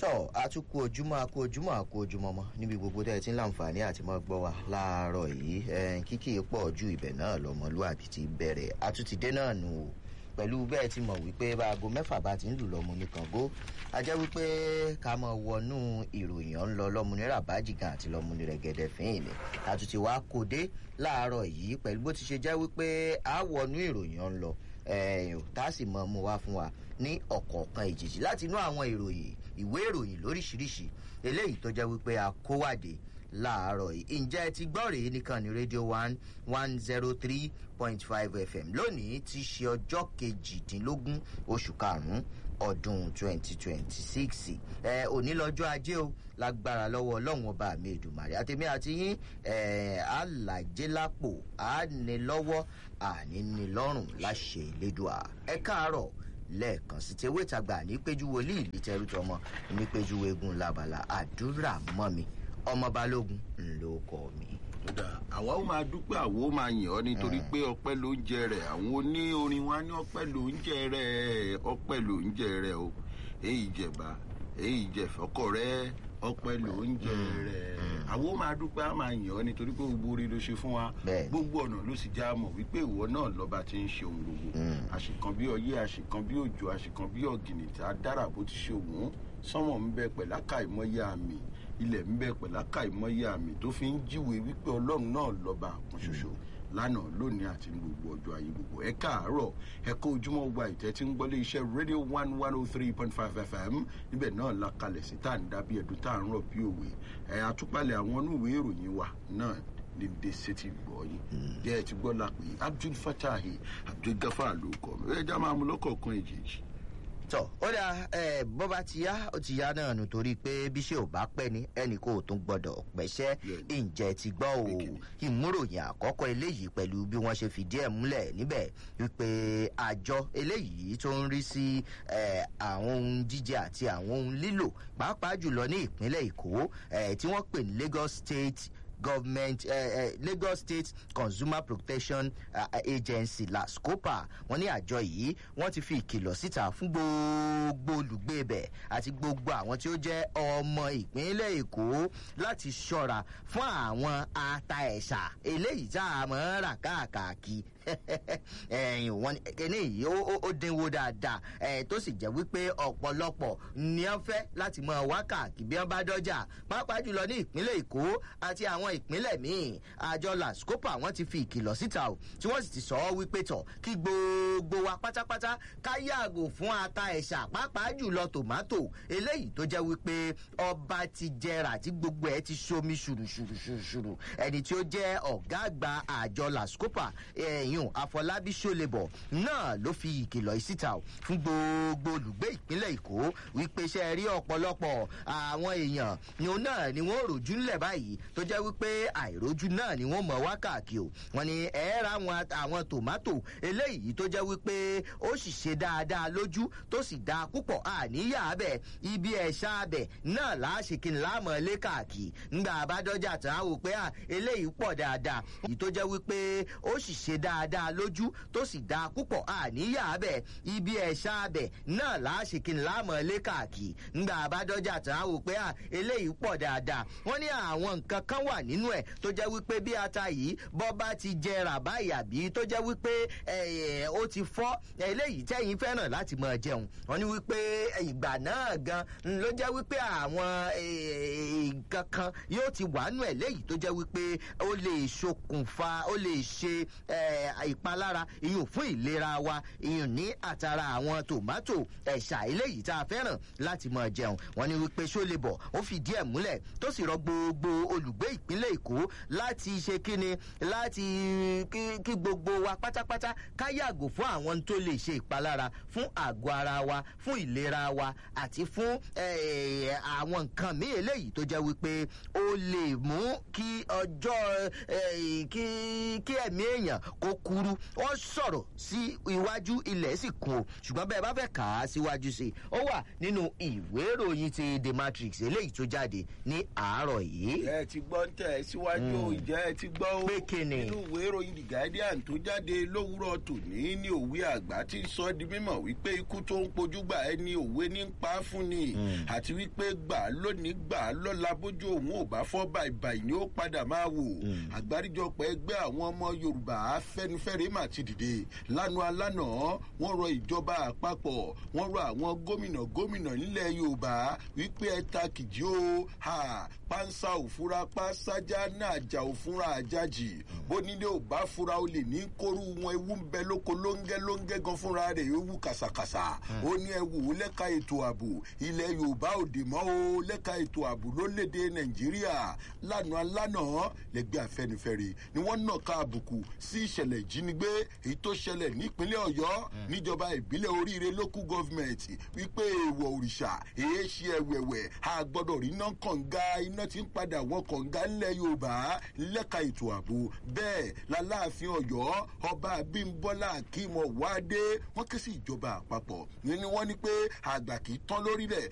tọ́ àtúkù ojúmọ́ àkú ojúmọ́ àkú ojúmọ́ mọ́ níbi gbogbo tẹ́ ẹ ti ń láǹfààní àti mọ́ gbọ́ wa láàárọ̀ yìí kíkì pọ̀ ju ibẹ̀ náà lọ́mọlúàbí ti bẹ̀rẹ̀ àtúntìdé náà nù o pẹ̀lú bẹ́ẹ̀ ti mọ̀ wípé báago mẹ́fà bá ti ń lù lọ́mú ní kàngó a jẹ́ wípé ká mọ̀ wọnú ìròyìn ọ̀n lọ lọ́mú ní ràbájìgàn àti lọ́mú ní rẹ̀gẹ̀dẹ̀ fín ní àtúntì wa kò dé láàárọ̀ yìí pẹ̀lú bó ti ṣe jẹ́ wípé a wọnú ìròyìn ọ̀n lọ tá a sì mọ̀ mú wa fún wa ní ọ̀kọ̀ọ̀kan ìjèjì láti inú àwọn ìròyìn ìwé ìròyìn lóríṣiríṣi eléyìí tó jẹ́ wípé a kó wàdé láàárọ̀ yìí ǹjẹ́ ẹ ti gbọ́ rèé nìkan ní rédíò one one zero three point five fm lónìí ti ṣe ọjọ́ kejìdínlógún oṣù karùn-ún ọdún twenty twenty six ẹ òní lọ́jọ́ ajé o lágbára lọ́wọ́ ọlọ́run ọba mi èdùmàrè àtẹ̀mí àti yín ẹ àlàjé lápò àní lọ́wọ́ àní ní lọ́rùn láṣẹ ìlédùá ẹ káàárọ̀ lẹ́ẹ̀kan sí ti ewé ìtagbà ní péjú wòlíì ìlítẹ́rù tọmọ ní péjú eégún labala àdúrà mọ́ mi ọmọ balógun ńlọ kọ mi. àwa ó máa dúpẹ́ àwa ó máa yàn ọ́ nítorí pé ọpẹ́ ló ń jẹ rẹ̀ àwọn oní orin wa ní ọpẹ́ ló ń jẹ rẹ̀ ọpẹ́ ló ń jẹ rẹ̀ o èyí jẹba èyí jẹfọkọ rẹ ọpẹ́ ló ń jẹ rẹ̀ àwa ó máa dúpẹ́ á máa yàn ọ́ nítorí pé gbogbo orí ló ṣe fún wa gbogbo ọ̀nà ló sì já mọ̀ wípé ìwọ náà lọ́ba ti ń ṣe ohun gbogbo àṣìkan bí ọyẹ́ àṣìkan bí òjò àṣìkan bí ọ̀gìnìtà dára bó ti ṣe òun sọ́mọ̀ ń bẹ pẹ̀láka ìmọ̀ye àmì ilẹ̀ ń bẹ pẹ̀láka ìmọ̀ye àmì tó fi ń jíwèé wípé ọlọ́run náà lọ́ba kan ṣoṣo lánàá lónìí àti ní gbogbo ọjọ́ ayé gbogbo ẹ káàárọ̀ ẹ kó ojúmọ́ gba ìtẹ́ tí ń gbọ́lé iṣẹ́ radio one one oh three point five fm níbẹ̀ náà la kalẹ̀ sí tá à ń dábí ẹ̀dùn tá à ń rọ̀ bí òwe ẹ̀ àtúpalẹ̀ àwọn onúwèé ìròyìn wa náà ní dèsè ti gbọ́ yín jẹ́ ẹ ti gbọ́ la pé abdul fatahi abdul gafar ló kọ́ mi ẹ já máa mú lọ́kọ̀ọ̀kan èjèèjì tọ ó dà ẹ bó bá ti yá ó ti yá náà nù torí pé bí ṣé ò bá pẹ́ ni ẹnì kò tún gbọ́dọ̀ pẹ́ṣẹ́ ǹjẹ́ ti gbọ́ o ìmúròyìn àkọ́kọ́ eléyìí pẹ̀lú bí wọ́n ṣe fìdí ẹ̀ múlẹ̀ níbẹ̀ wípé àjọ eléyìí tó ń rí sí àwọn ohun jíjẹ àti àwọn ohun lílò pàápàá jùlọ ní ìpínlẹ̀ èkó tí wọ́n pè ní lagos state government uh, uh, lagos state consumer protection uh, agency lascopa wọn ní àjọ yìí wọn ti fi ìkìlọ̀ síta fún gbogbo olùgbé ibẹ̀ àti gbogbo àwọn tí ó jẹ́ ọmọ ìpínlẹ̀ èkó láti ṣọ́ra fún àwọn ata ẹ̀ṣà eléyìí tá a mọ̀ ọ́n rà káàkiri ẹ̀yìn wọn kíní yìí ó dínwó dáadáa tó sì jẹ́ wípé ọ̀pọ̀lọpọ̀ ní wọ́n fẹ́ láti mọ wákàkì bí wọ́n bá dọ́jà pàápàá jùlọ ní ìpínlẹ̀ èkó àti àwọn ìpínlẹ̀ míì àjọ lascopa wọn ti fi ìkìlọ̀ síta o tí wọ́n sì ti sọ ọ́ wípé tọ̀ kí gbogbo wa pátápátá ká yàgò fún ata ẹ̀ṣà pàápàá jùlọ tòmátò eléyìí tó jẹ́ wípé ọba ti jẹrà tí gbogbo ẹ̀ ti somi ṣùrùṣùrùṣùrù ẹni tí ó jẹ́ ọ̀gá àgbà àjọ lascopa ẹ̀yìn àfọlábí ṣọlẹ̀bọ̀ náà ló fi ìkìlọ̀ síta o fún gbogbo olùgbé ìpínlẹ̀ èkó wípé ṣe rí ọ̀pọ̀lọpọ̀ àwọn èèyàn ni òun náà ni wọ́n ròjú ńlẹ̀ báyìí tó jẹ́ wípé àìrójú náà ni wọ́n mọ̀ wákàkì o wọ́n ní ẹ̀ẹ́rà àwọn tòmátò eléyìí tó jẹ́ wípé ó sì ṣe dáadáa lójú tó sì dáa púpọ̀ àníyà abẹ ibi ẹ̀ṣá abẹ náà láṣìkí láàmọ̀ lé káàkiri ńgbà àbádọ́jà tán á wò pé à eléyìí pọ̀ dáadáa èyí tó jẹ́ wípé ó sì ṣe dáadáa lójú tó sì dáa púpọ̀ àníyà abẹ ibi ẹ̀ṣá abẹ náà láṣìkí láàmọ̀ lé káàkiri ńgbà àbádọ́jà tán á wò pé à eléyìí pọ̀ dáadáa wọ́n ní àwọn nǹkan kan wà nínú ẹ̀ tó jẹ́ wípé bí ata yìí bọ́ bá ti jẹrà báyìí àbí tó jẹ́ wípé ó ti fọ́ eléyìí tẹ́yìn fẹ́ràn láti mọ̀ jẹun wọ́n ní wípé ìgbà náà gan ló jẹ́ wípé àwọn nǹkan kan yóò ti wà nù ẹ̀ léyìí tó jẹ́ wípé ó lè ṣokùnfà ó lè ṣe ìpalára iyùn fún ìlera wa iyùn ní àtàrà àwọn tòmátò ẹ̀ṣà eléyìí tá a fẹ́ràn láti mọ̀ jẹun wọ́n ní wípé ṣó lè bọ̀ ó fìdí ẹ̀ múlẹ̀ tó sì rọ gbogbo olùgbé ìpínlẹ̀ èkó láti ṣe kíni láti kí gbogbo wa pátápátá ká yàgò fún àwọn tó lè ṣe ìpalára fún àgọ́ ara wa fún ìlera wa àti fún àwọn nǹkan míì eléyìí tó jẹ́ wípé ó lè mú kí ọjọ́ kí ẹ̀mí èèyàn kó kúrú wọ́n sọ̀rọ̀ sí iwájú ilẹ̀ sì kún o ṣùgbọ́n bẹ́ẹ̀ bá fẹ́ kà á síwájú sí i ó wà nínú ìwé ìròyìn ti the matrix eléyìí tó jáde ní àárọ̀ yìí. ẹ ti gbọ́ ń tẹ̀ ẹ́ síwájú ìjẹ́ ẹ ti gbọ́ ó Pé kíni? nínú ìwé ìròyìn the guardian tó jáde lówùúrọ̀ tòní ní òwe àgbà tí ń sọ di mímọ̀ wípé ikú tó ń pojú gbà ẹni òwe ní ń pa á fún ni àti wípé gbà á lónìí gbà á lọ́la bójú òun ò bá fọ́ bàìbàì ni ó padà máa wò àgbáríjọpọ̀ ẹgbẹ́ àwọn ọmọ yorùbá afẹ́nifẹ́re mà ti dìde lánàá lánàá wọ́n rọ ìjọba àpapọ̀ wọ́n rọ àwọn gómìnà gómìnà nílẹ̀ yorùbá wípé ẹ ta kìjì o ha pánsá òfúra pásájà náà jà òfúra àjájì bó nílé ò bá fura o lè ní kóru wọn ewu ń bẹ lóko lóńgẹ́ lóńgẹ́ gan fúnra rẹ̀ ewu kàsàkàsà ó ní ẹ wò ó lẹ́ka ètò ààbò ilẹ̀ yorùbá òde mọ́ o lẹ́ka ètò ààbò lólédè nàìjíríà lánàá lánàá lẹ́gbẹ́ afẹ́nifẹ́re ni wọ́n nà ká àbùkù sí ìṣẹ̀lẹ̀ ìjínigbé èyí tó ṣẹlẹ̀ nípínlẹ̀ ọ̀yọ́ níjọba ìbílẹ̀ oríire local government wípé èèwọ̀ òrìṣà èé ṣe ẹ̀wẹ̀wẹ̀ a gbọ́dọ̀ rí iná kànga iná tí ń padà wọ kànga ńlẹ̀ yorùbá lẹ́ka ètò ààbò bẹ́ẹ̀ láláàfin ọ̀yọ́ ọba abímbọ́lá akímọ̀ wáde wọ́n ké sí ìjọba àpapọ̀ ní ni wọ́n ní pé àgbà kì í tán lórílẹ̀